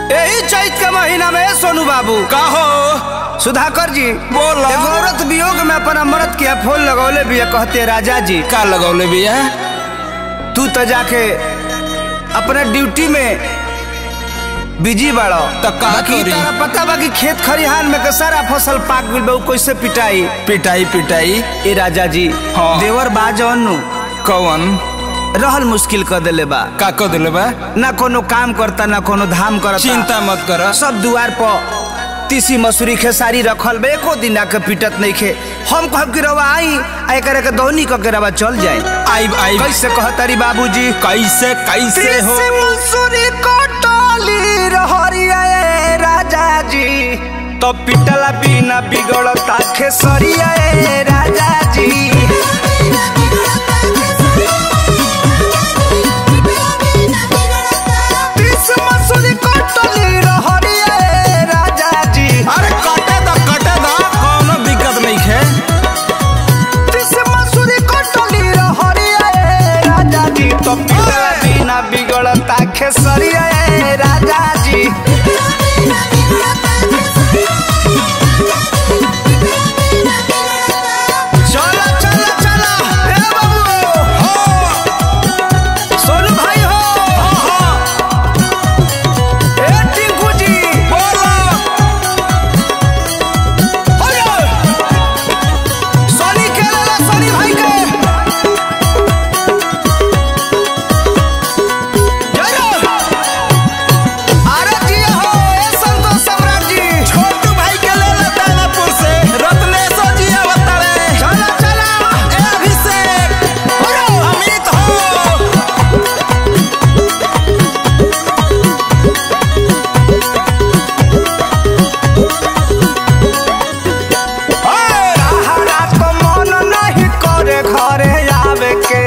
यही चैत के महीना में सोनू बाबू का हो सुधाकर जी बोलो। एगो औरत वियोग में अपन अमृत के फूल लगौले भी कहते राजा जी का लगौले बिया तू तो जाके अपने ड्यूटी में बिजी बाड़ो तो का बाकी करी? तारा पता बा कि खेत खरिहान में के सारा फसल पाक गइल बा उ कैसे पिटाई पिटाई पिटाई ए राजा जी हाँ। देवर बा जौन कौन रहल मुश्किल कर देले बा का कर दिले बा ना कोनो काम करता ना कोनो धाम करता चिंता मत कर सब दुआर पर तीसी मसूरी खेसारी रखल बे एको दिन आके पिटत नहीं खे हम कहब कि रवा आई आ एकरा के दौनी क के रवा चल जाए आई आई कैसे कहतारी बाबूजी कैसे कैसे हो तीसी मसूरी कटली रहरिया ए राजा जी तो पिटला बिना बिगड़ता खेसरिया ए राजा जी तीसी मसूरी कटली रहरिया ए राजा जी अरे कटे द कटे द कोनो दिक्कत नहीं है तीसी मसूरी कटली रहरिया ए राजा जी तो पिटला बिना बिगड़ता खेसरिया ए राजा जी चला चला चला ए बाबू सोनू भाई हो ए टिंकू जी बोलो होयो सोनी के लाला सोनी भाई के जय अरे जी हो ए संतोष सम्राट जी छोटू भाई के ले ले दानापुर से रत्नेश्वर जी अवतारे चला चला ए अभिषेक होयो अमित हो हरा तो मन नहीं करे घरे आवे के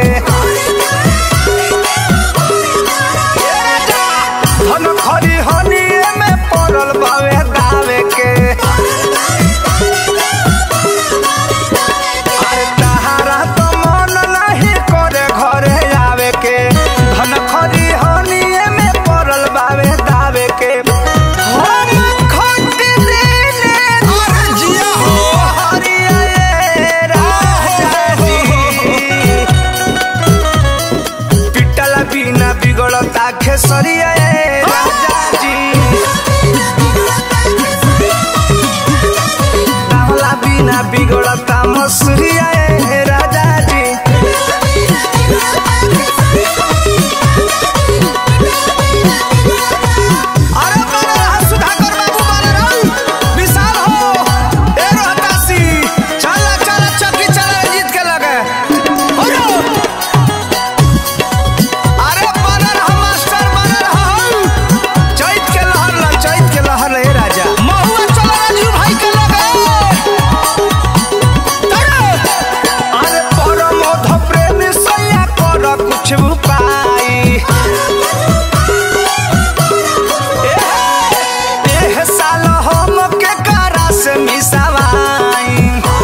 धन खरी हनिए में पड़ल बावे दावे के अरे तहारा तो मन नहीं करे घरे आवे के धन खरी हनिए में पड़ल बावे दावे के हम खट देने अरे जिया हो हरिया ए राजा जी पिटल बिना बिगड़ता खेसरिया ए राजा जी डावला बिना बिगड़ता मसूरिया ए राजा जी अरे बारे रहा सुधाकर बाबू बारे रहा विशाल हो ए रोहतासी चला चला चक्की चला जीत के लगे होयो अरे बारे रहा मास्टर बारे रहा हो चैत के लहर ला चैत के लहर ले राजा महुआ चला राजू भाई के लगे तड़े! अरे परम अध प्रेम सैया कर कुछ उपाय एह साल हम के करा से मिसावाई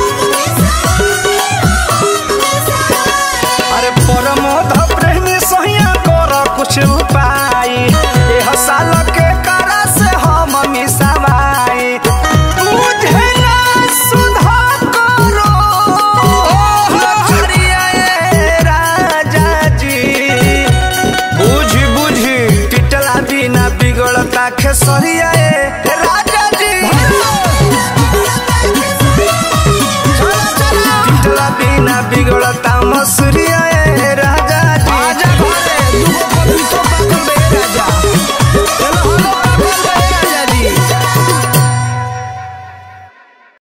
अरे परमोध प्रेमी सहिया कर कुछ उपाय एह साल के करा से हम मिसावाई बुझे ना सुधा करो हरिया ए राजा जी बुझ बुझ पिटला बिना बिगड़ता खेसरिया